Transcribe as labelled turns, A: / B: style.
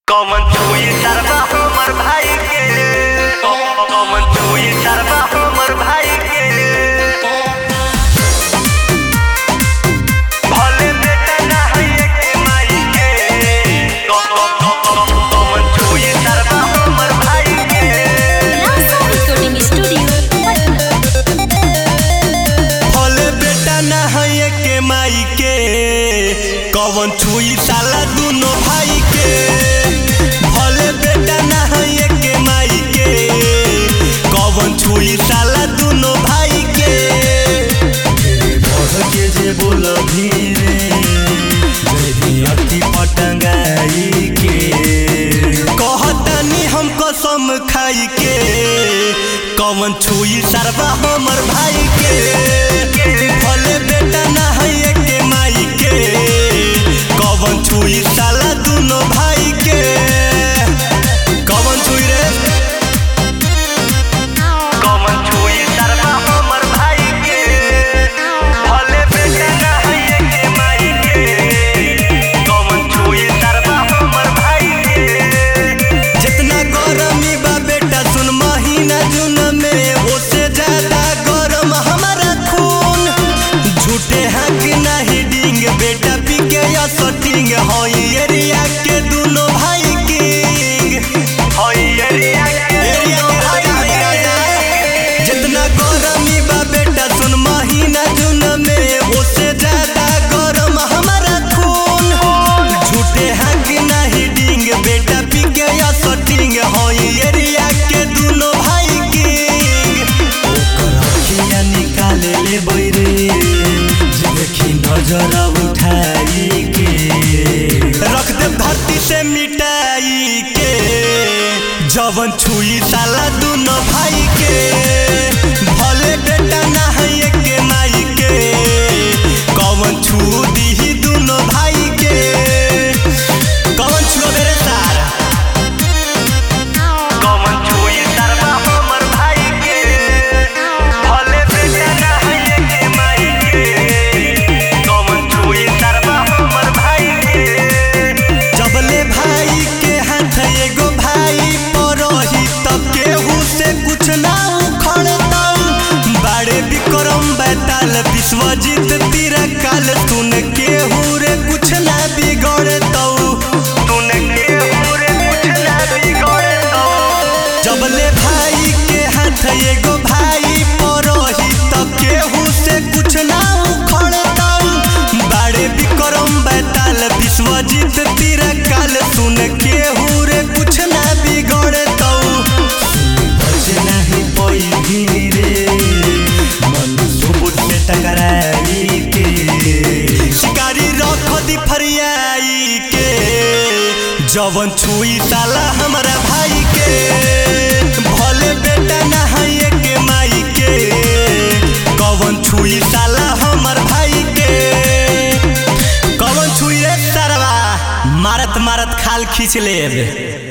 A: कमन छुई सरबा हमर भाई के कमन छुई सरबा हमर भाई के भले बेटा ना है के माई के कमन छुई सरबा हमर भाई के
B: Rasa Recording Studio, Patna.
C: भले बेटा ना है के माई के कवन छुई साला दुनो भाई के भले बेटा ना है के माई के कवन छुई साला दुनो भाई के बढ़ के जे बोल धीरे जदी अति पटंगाई के कहतनी हम कसम खाई के कवन छुई सरबा हमर भाई के भले बेटा ना है के माई के कवन छुई साला दुनो भाई के कवन छुई रे
A: कमन छुई सरबा हमर भाई के भले बेटा ना है के माई के कमन छुई सरबा हमर भाई के
C: जितना गरमी बा बेटा सुन महीना जून में ओसे ज्यादा गरम हमारा खून झूठे हाँक नहीं डिंग बेटा पी के या सटिंग हई एरिया के दुनो भाई किंग
A: होई एरिया के
C: एरिया के राजा हई राजा जितना गरमी बा बेटा सुन महीना जून में ओसे ज्यादा गरम हमारा खून झूठे हाँक नहीं डिंग बेटा पी के या सटिंग हई एरिया के दुनो भाई किंग ओकर अखिया निकाले ले बैरे जे देखी नजर उठाई के रख दे धरती से मिटाई के जवन छुई साला दुनो भाई के भले बेटा ना है के माई के कवन छू दी दुनो भाई के कवन छुओ मेरे सार
A: कमन छुई सरबा हमर भाई के भले बेटा ना है के माई के कमन छुई सरबा हमर भाई के
C: जबले भाई के हाथ एगो भाई परही तब केहू से कुछ ना उखड़तम बाड़े विक्रम बैताल विश्वजीत तीरा काल सुन केहू रे कुछ ना बिगड़तौ
A: तूने के पूरे कुछ ना बिगड़े तो
C: जबले भाई के हाथ एगो भाई परही तब केहू से कुछ ना उखड़तम बाड़े विक्रम बैताल विश्वजीत तीरा काल सुन केहू रे कुछ ना बिगड़तौ बच नहीं पई धीरे मन सुबुत से टकराई के शिकारी रख दी फरियाई के जवन छुई साला हमारा भाई के भले बेटा ना है के माई के कवन छुई साला हमर भाई के कवन छुई रे सरवा मारत मारत खाल खींच लेब